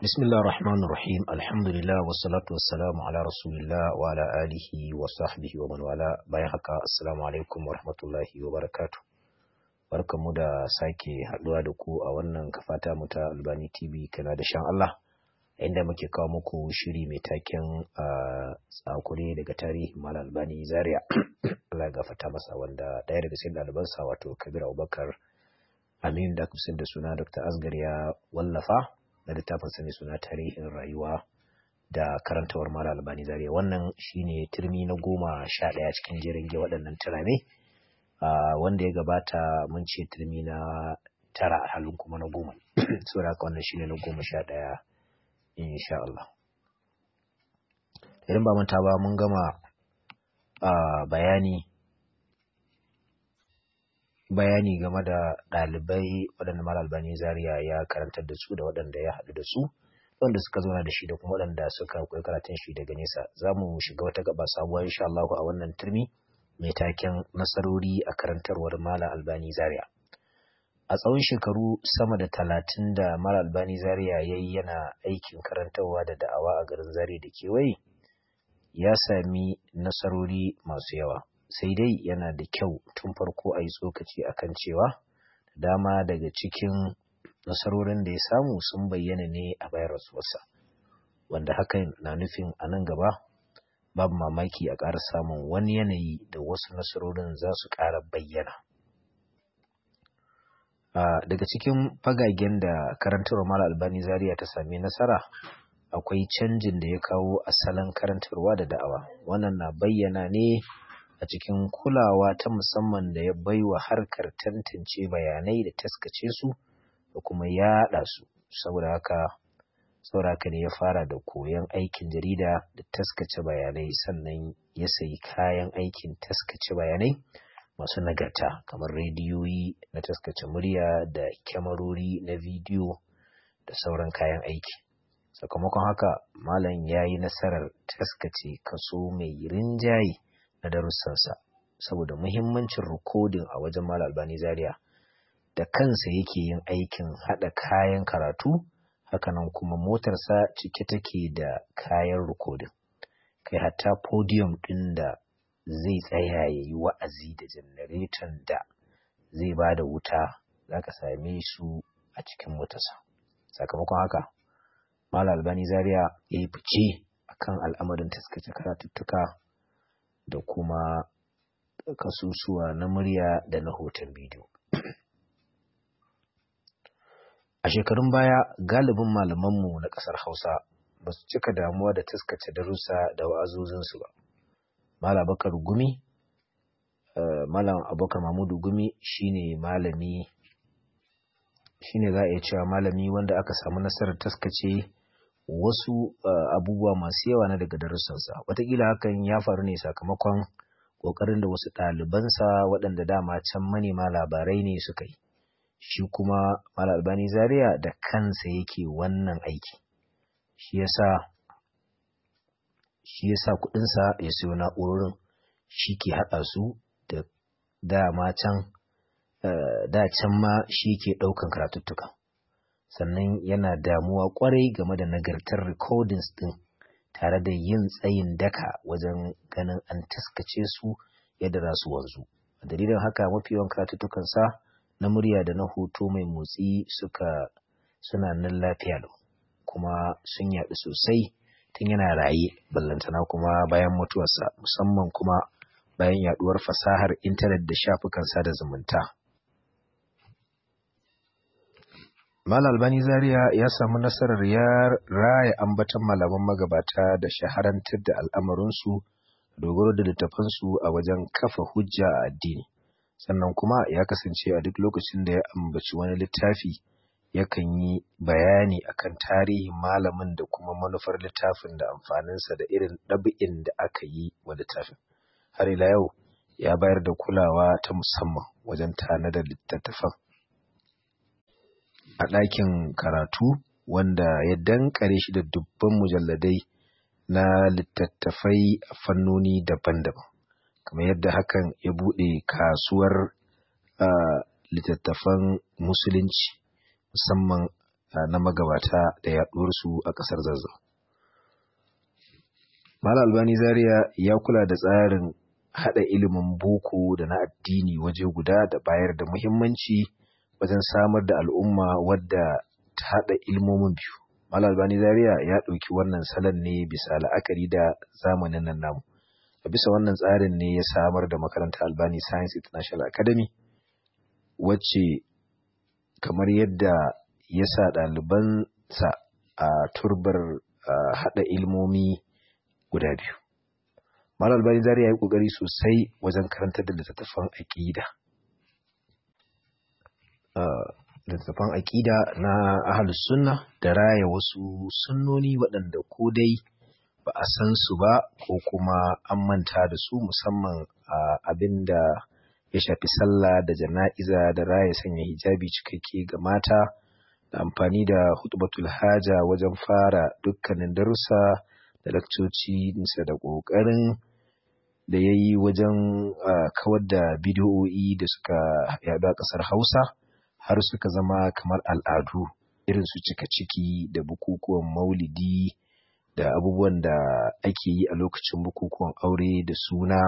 بسم الله الرحمن الرحيم الحمد لله والصلاة والسلام على رسول الله وعلى آله وصحبه ومن والاه bayan haka assalamu alaikum wa rahmatullahi wa barakatuh barkanmu da sake haduwa da ku a wannan kafata mu ta Albani TV kana da shan Allah inda muke kawo muku shiri mai taken tsakure daga tarihi Mal Albani Zaria Allah gafarta masa wanda ɗaya daga cikin ɗalibansa wato Kabir Abubakar Amin da kusan da suna Dr. Asgar ya wallafa na littafin sani suna tarihin rayuwa da karantawar mara albani zariya wannan shine turmi na goma sha ɗaya cikin jerin ge waɗannan turame wanda ya gabata mun ce turmi na tara a halin kuma na goma saboda haka wannan shine na goma sha ɗaya insha Allah idan ba manta ba mun gama bayani bayani game da ɗalibai waɗanda Malam Albani Zaria ya karantar da su da waɗanda ya haɗu da su wanda suka zauna da shi da kuma waɗanda suka koyi karatun shi daga nesa za mu shiga wata gaba sabuwa insha Allah a wannan turmi mai taken nasarori a karantarwar Malam Albani Zaria a tsawon shekaru sama da talatin da Malam Albani Zaria ya yi yana aikin karantarwa da da'awa a garin Zaria da kewaye ya sami nasarori masu yawa sai dai yana da kyau tun farko a yi tsokaci akan cewa dama daga cikin nasarorin da ya samu sun bayyana ne a bayan rasuwarsa wanda hakan na nufin a nan gaba babu mamaki a ƙara samun wani yanayi da wasu nasarorin za su ƙara bayyana daga cikin fagagen da karantarwa mala albani zaria ta sami nasara akwai canjin da ya kawo asalin karantarwa da da'awa wannan na bayyana ne a cikin kulawa ta musamman da ya baiwa harkar tantance bayanai da taskace su da kuma yaɗa su saboda haka sauraka ne ya fara da koyon aikin jarida da taskace bayanai sannan ya sayi kayan aikin taskace bayanai masu nagarta kamar rediyoyi na taskace murya da kyamarori na bidiyo da sauran kayan aiki sakamakon haka malam ya yi nasarar taskace kaso mai rinjaye na darussansa saboda muhimmancin rikodin a wajen Malam Albani Zaria da kansa yake yin aikin haɗa kayan karatu hakanan kuma motarsa cike take da kayan rikodin kai hatta podium ɗin da zai tsaya ya yi wa'azi da janareton da zai ba da wuta za ka same su a cikin motarsa sakamakon haka Malam Albani Zaria ya yi fice akan al'amarin taskace karatuttuka da kuma kasusuwa na murya da na hoton bidiyo. A shekarun baya galibin malamanmu na ƙasar Hausa ba su cika damuwa da taskace darussa da wa'azozinsu ba. Malam Bakar Gumi, Malam Abubakar Mamudu Gumi shine malami shine za a iya cewa malami wanda aka samu nasarar taskace wasu uh, abubuwa masu yawa na daga darussansa wataƙila hakan ya faru ne sakamakon ƙoƙarin da wasu ɗalibansa waɗanda dama can manema labarai ne suka yi shi kuma Malam Albani Zaria da kansa yake wannan aiki shi yasa shi yasa kuɗinsa ya siyo na'urorin shi ke haɗa su da dama can uh, da can ma shi ke ɗaukan karatuttuka sannan yana damuwa kwarai game da nagartar recordings din tare da yin tsayin daka wajen ganin an taskace su yadda za su wanzu a dalilin haka mafi yawan karatuttukansa na murya da na hoto mai motsi suka suna nan lafiya lau kuma sun yaɗu sosai tun yana raye ballantana kuma bayan mutuwarsa musamman kuma bayan yaɗuwar fasahar intanet da shafukan sada zumunta Malam Albani Zaria ya samu nasarar ya raya ambatan malaman magabata da shaharantar da al'amarinsu dogaro da littafansu a wajen kafa hujja a addini. Sannan kuma ya kasance a duk lokacin da ya ambaci wani littafi yakan yi bayani akan tarihin malamin da kuma manufar littafin da amfaninsa da irin ɗabi'in da aka yi wa littafin. Har ila yau ya bayar da kulawa ta musamman wajen tanadar littattafan. a ɗakin karatu wanda ya dankare shi da dubban mujalladai na littattafai a fannoni daban-daban kamar yadda hakan ya buɗe kasuwar littattafan musulunci musamman na magabata da yaɗuwarsu a ƙasar zazzau. Mala Albani Zaria ya kula da tsarin haɗa ilimin boko da na addini waje guda da bayar da muhimmanci wajen samar da al'umma wadda ta haɗa ilmomin biyu. Mala Albani Zaria ya ɗauki wannan salon ne bisa la'akari da zamanin nan namu. A bisa wannan tsarin ne ya samar da makarantar Albani Science International Academy wacce kamar yadda ya sa ɗalibansa a turbar haɗa ilmomi guda biyu. Malam Albani Zari ya yi ƙoƙari sosai wajen karantar da littattafan aƙida. Littattafan aƙida na ahalus sunna da raya wasu sunnoni waɗanda ko dai ba a san su ba ko kuma an manta da su musamman abin da ya shafi sallah da jana'iza da raya sanya hijabi cikakke ga mata da amfani da hutubatul haja wajen fara dukkanin darussa da lakcoci nisa da ƙoƙarin da ya yi wajen kawar da bidiyo'i da suka yaɗu a ƙasar hausa har suka zama kamar al'adu irin su cika ciki da bukukuwan maulidi da abubuwan da ake yi a lokacin bukukuwan aure da suna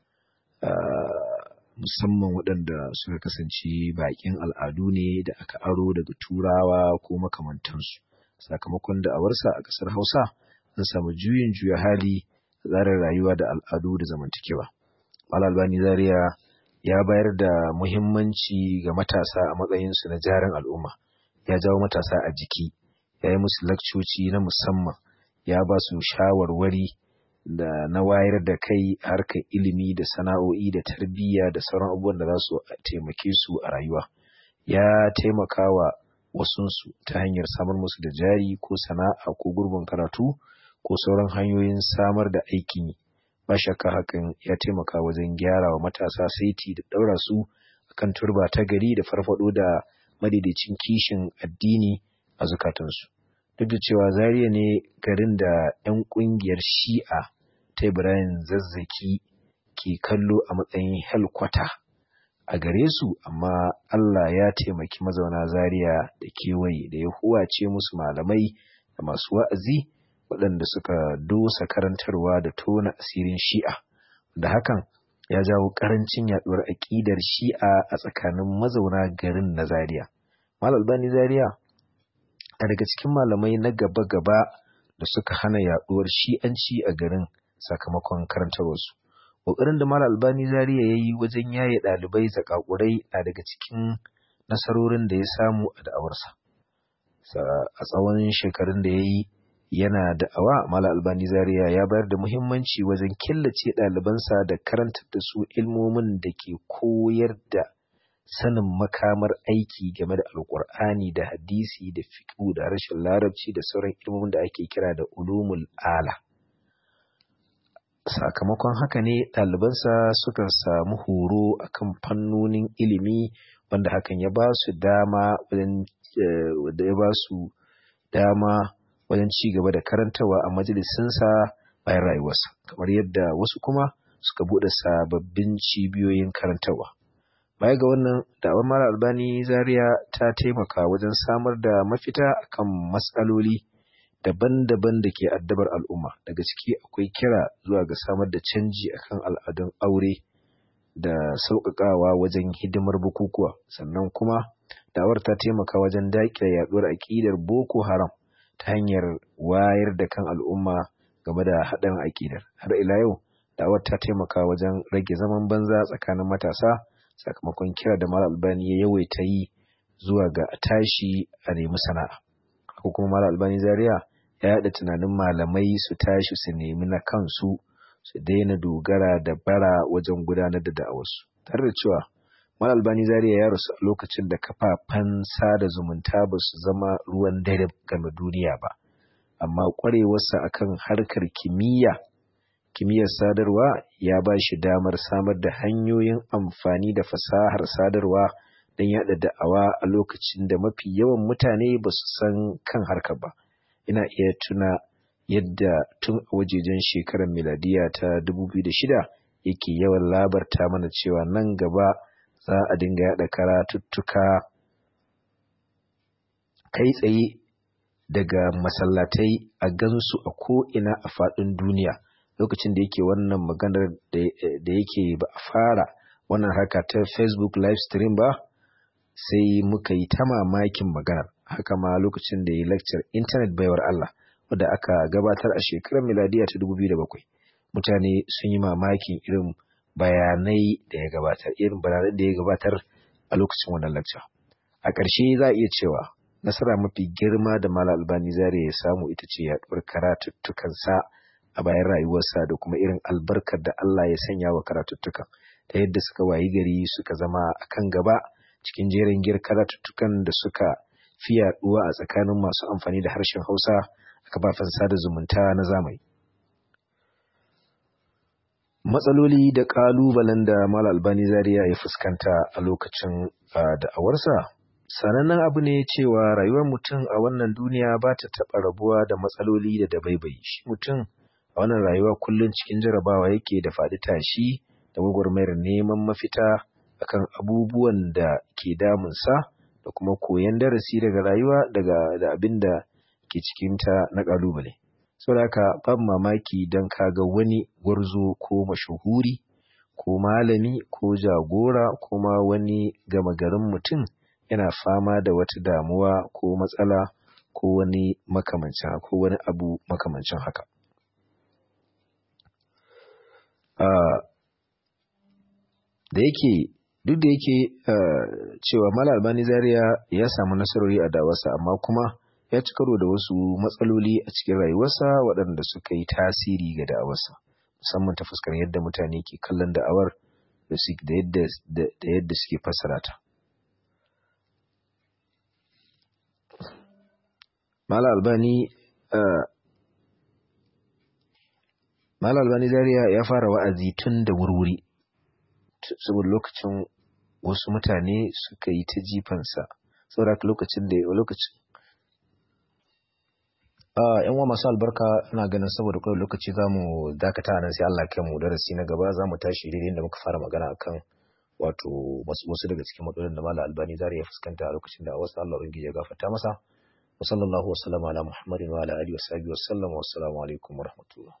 musamman waɗanda suka kasance baƙin al'adu ne da aka aro daga turawa ko makamantansu sakamakon da'awarsa a ƙasar hausa an samu juyin juya hali tsarin rayuwa da al'adu da zamantakewa mal albani zaria ya bayar da muhimmanci ga matasa a matsayinsu na jarin al'umma ya jawo matasa a jiki ya yi musu lakcoci na musamman ya ba su shawarwari da na wayar da kai harkar ilimi da sana'o'i da tarbiyya da sauran abubuwan da za su taimake su a rayuwa ya taimaka wa wasunsu ta hanyar samar musu da jari ko sana'a ko gurbin karatu ko sauran hanyoyin samar da aikin yi ba shakka hakan ya taimaka wajen gyara wa matasa saiti da ɗaura su akan turba ta gari da farfado da madaidaicin kishin addini a zukatansu duk da cewa Zaria ne garin da 'yan ƙungiyar Shi'a ta Ibrahim Zazzaki ke kallo a matsayin helkwata a gare su, amma Allah ya taimaki mazauna Zaria da kewaye da ya huwace musu malamai da masu wa'azi waɗanda suka dosa karantarwa da tona asirin Shi'a, da hakan ya jawo ƙarancin yaɗuwar aƙidar Shi'a a tsakanin mazauna garin na Zaria. Mal Albani Zaria a daga cikin malamai na gaba-gaba da suka hana yaduwar shi'anci a garin sakamakon karantarwarsu. Ƙoƙarin da Malam Albani Zaria ya yi wajen yaye ɗalibai zakakurai na daga cikin nasarorin da ya samu a da'awarsa. A tsawon shekarun da ya yi yana da'awa, Malam Albani Zaria ya bayar da muhimmanci wajen killace ɗalibansa da karantar da su ilmomin da ke koyar da sanin makamar aiki game da alkur'ani da hadisi da fiqhu da rashin larabci da sauran ilmomin da ake kira da ulumul ala sakamakon haka ne ɗalibansa suka samu horo akan fannonin ilimi wanda hakan ya ba su dama wajen da ya ba su dama wajen ci gaba da karantawa a majalisinsa bayan rayuwarsa kamar yadda wasu kuma suka buɗe sababbin cibiyoyin karantarwa baya ga wannan da'awar mara albani zaria ta taimaka wajen samar da mafita akan matsaloli daban-daban da ke addabar al'umma daga ciki akwai kira zuwa ga samar da canji akan al'adun aure da sauƙaƙawa wajen hidimar bukukuwa sannan kuma da'awar ta taimaka wajen daƙile yaɗuwar aƙidar boko haram ta hanyar wayar da kan al'umma game da haɗarin aƙidar har ila yau da'awar ta taimaka wajen rage zaman banza tsakanin matasa sakamakon kira da Malam Albani ya yawaita yi zuwa ga tashi a nemi sana'a. Ko kuma Malam Albani Zaria ya yaɗa tunanin malamai su tashi su nemi na kansu su daina dogara da bara wajen gudanar da da'awarsu. Tare da cewa Malam Albani Zaria ya rasu a lokacin da kafafen sada zumunta ba su zama ruwan dare game duniya ba. Amma ƙwarewarsa akan harkar kimiyya kimiyyar sadarwa ya ba shi damar samar da hanyoyin amfani da fasahar sadarwa don yada da'awa a lokacin da mafi yawan mutane ba su san kan harkar ba ina iya tuna yadda tun a wajejen shekarar miladiya ta 2006 yake yawan labarta mana cewa nan gaba za a dinga yada karatuttuka kai tsaye daga masallatai a gansu a ko'ina a faɗin duniya lokacin da yake wannan maganar da yake ba a fara wannan haka ta facebook live stream ba sai muka yi ta mamakin maganar haka ma lokacin da ya lecture internet baiwar Allah wadda aka gabatar a shekarar miladiya ta 2007 mutane sun yi mamakin irin bayanai da ya gabatar irin bayanai da ya gabatar a lokacin wannan lecture a ƙarshe za a iya cewa nasara mafi girma da Malam Albani Zaria ya samu ita ce yaɗuwar karatuttukansa a bayan rayuwarsa da kuma irin albarkar da Allah ya sanya wa karatuttukan ta yadda suka wayi gari suka zama a kan gaba cikin jerin gir karatuttukan da suka fi yaɗuwa a tsakanin masu amfani da harshen Hausa a kafafen sada zumunta na zamani. Matsaloli da ƙalubalen da Malam Albani Zaria ya fuskanta a lokacin da'awarsa sanannen abu ne cewa rayuwar mutum a wannan duniya ba ta taɓa rabuwa da matsaloli da dabaibai shi mutum a wannan rayuwa kullum cikin jarabawa yake da faɗi tashi da gwagwarmayar neman mafita akan abubuwan da ke damunsa da kuma koyon darasi daga rayuwa daga da abin da ke cikinta na ƙalubale saboda haka babu mamaki don kaga wani gwarzo ko mashahuri ko malami ko jagora kuma wani gama garin mutum yana fama da wata damuwa ko matsala ko wani makamancin ko wani abu makamancin haka. Da yake duk da yake cewa Malam Albani Zaria ya samu nasarori a dawarsa amma kuma ya ci karo da wasu matsaloli a cikin rayuwarsa waɗanda suka yi tasiri ga da'awarsa musamman ta fuskar yadda mutane ke kallon da'awar da yadda suke fassara ta. Mala Albani Mala Albani Zaria ya fara wa'azi tun da wurwuri saboda lokacin wasu mutane suka yi ta jifansa saboda lokacin da lokacin yan wa masu albarka ina ganin saboda kawai lokaci za mu dakata nan sai Allah kai mu darasi na gaba za mu tashi daidai da muka fara magana akan wato wasu daga cikin matsalolin da Mala Albani Zaria ya fuskanta a lokacin da wasu Allah ubangiji ya gafarta masa وصلى الله وسلم على محمد وعلى آله وصحبه وسلم والسلام عليكم ورحمة الله